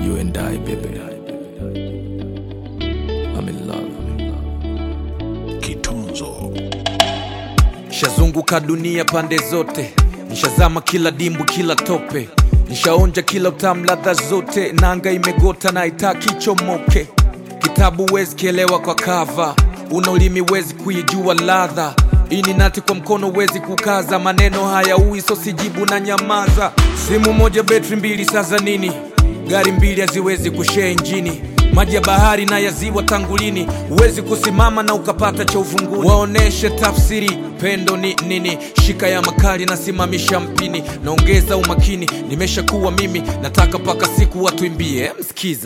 You and I, baby. I'm in love. Kitunzo Nishazunguka dunia pande zote, nishazama kila dimbu, kila tope, nishaonja kila utamu, ladha zote. Nanga imegota na itaki chomoke. Kitabu wezi kielewa kwa kava, una ulimi wezi kuijua ladha. Ini nati kwa mkono wezi kukaza, maneno haya ui so sijibu na nyamaza. Simu moja betri mbili, sasa nini? Gari mbili haziwezi kushare injini maji ya bahari na ya ziwa tangulini, huwezi kusimama na ukapata cha uvunguni. Waoneshe tafsiri pendo ni nini, shika ya makali na simamisha mpini, naongeza umakini, nimeshakuwa mimi, nataka mpaka siku watuimbie. Msikiza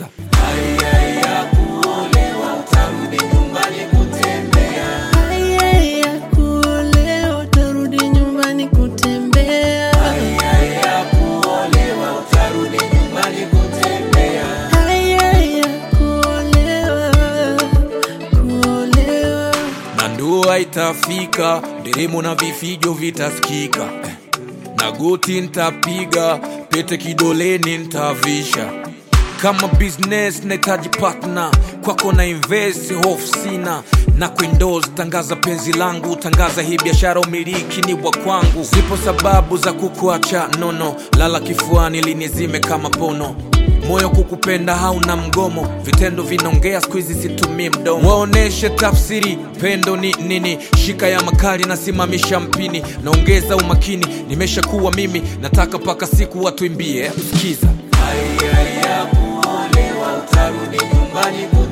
Haya ya kuolewa utarudi nyumbani kutembea. Haya ya kuolewa, kuolewa. na ndoa itafika, nderemo na vifijo vitasikika, Eh, na goti ntapiga, pete kidoleni ntavisha. Kama business nahitaji partner, kwako na invest, hofu sina na kuendoze, tangaza penzi langu, tangaza hii biashara, umiliki ni wa kwangu. Zipo sababu za kukuacha nono, lala kifuani linizime kama pono moyo kukupenda hauna mgomo, vitendo vinaongea, siku hizi situmii mdomo. Waoneshe tafsiri pendo ni nini, shika ya makali na simamisha mpini, naongeza umakini, nimeshakuwa mimi, nataka mpaka siku watuimbie. Msikiza Haya ya kuolewa utarudi nyumbani